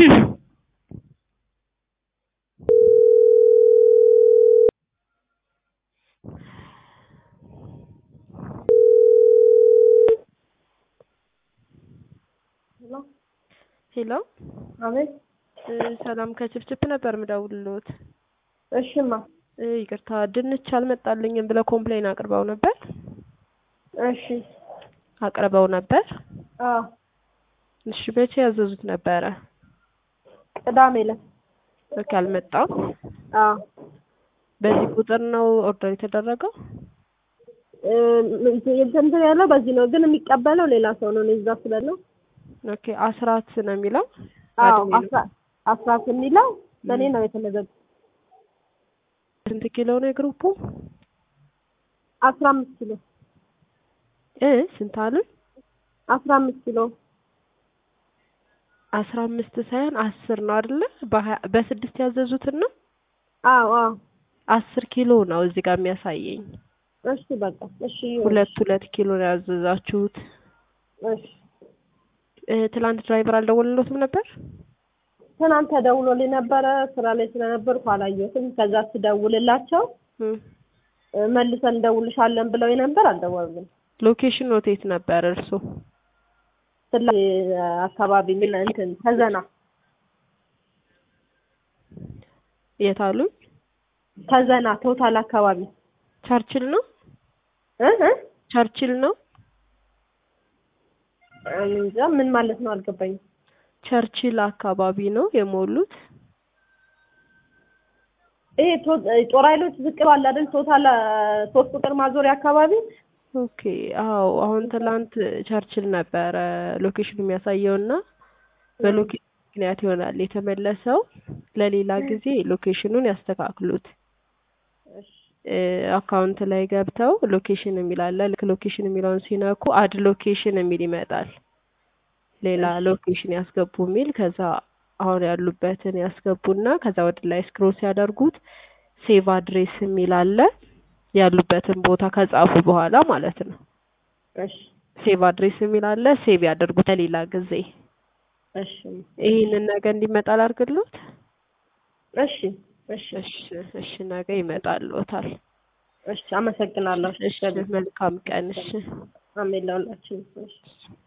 ሄሎ አቤት። ሰላም ከችፕችፕ ነበር ምደውልልዎት። እሽማ እ ይቅርታ ድንች አልመጣልኝም ብለው ኮምፕሌን አቅርበው ነበር እሺ። አቅርበው ነበር። አዎ እሺ መቼ ያዘዙት ነበረ? ቅዳሜ ዕለት። ኦኬ አልመጣም። አዎ በዚህ ቁጥር ነው ኦርደር የተደረገው? እ እንትን ያለው በዚህ ነው፣ ግን የሚቀበለው ሌላ ሰው ነው። እኔ እዛ ስላለው ኦኬ አስራት ነው የሚለው? አዎ አድሜ ነው። አስራ- አስራት የሚለው በእኔ ነው የተመዘገበው። ስንት ኪሎ ነው የግሩፑ? አስራ አምስት ኪሎ እ ስንት አሉ? አስራ አምስት ኪሎ አስራ አምስት ሳይሆን አስር ነው አይደለ? በሀያ በስድስት ያዘዙትን ነው? አዎ አዎ። አስር ኪሎ ነው እዚህ ጋር የሚያሳየኝ። እሺ በቃ እሺ ይሁን። ሁለት ሁለት ኪሎ ነው ያዘዛችሁት። እሺ እ ትላንት ድራይቨር አልደወለሎትም ነበር? ትናንት ተደውሎልኝ ነበረ ስራ ላይ ስለነበርኩ አላየሁትም። ከዛ ስደውልላቸው እ እ መልሰን እንደውልሻለን ብለው ነበር፣ አልደወሉም። ሎኬሽን ኖቴት ነበር እርሶ? ስላ አካባቢ ምን እንትን ከዘና የት አሉኝ? ከዘና ቶታል አካባቢ ቸርችል ነው? እ እ ቸርችል ነው? እኔ እንጃ ምን ማለት ነው አልገባኝም። ቸርችል አካባቢ ነው የሞሉት? ይሄ ቶ- ጦር ኃይሎች ዝቅ ባለ አይደል ቶታል አ፣ ሶስት ቁጥር ማዞሪያ አካባቢ ኦኬ አዎ አሁን ትላንት ቸርችል ነበረ ሎኬሽኑ የሚያሳየው እና በሎኬሽን ምክንያት ይሆናል የተመለሰው። ለሌላ ጊዜ ሎኬሽኑን ያስተካክሉት። እሺ እ አካውንት ላይ ገብተው ሎኬሽን የሚል አለ። ልክ ሎኬሽን የሚለውን ሲነኩ አድ ሎኬሽን የሚል ይመጣል። ሌላ ሎኬሽን ያስገቡ የሚል ከዛ አሁን ያሉበትን ያስገቡና ከዛ ወደ ላይ ስክሮል ሲያደርጉት ሴቭ አድሬስ የሚል አለ። ያሉበትን ቦታ ከጻፉ በኋላ ማለት ነው። እሺ ሴቭ አድሬስ የሚል አለ። ሴቭ ያደርጉት ለሌላ ጊዜ። እሺ ይህንን ነገ እንዲመጣ ላድርግልዎት? እሺ እሺ እሺ እሺ ነገ ይመጣልዎታል። እሺ አመሰግናለሁ። እሺ መልካም ቀን። እሺ አሜን ለሁላችንም። እሺ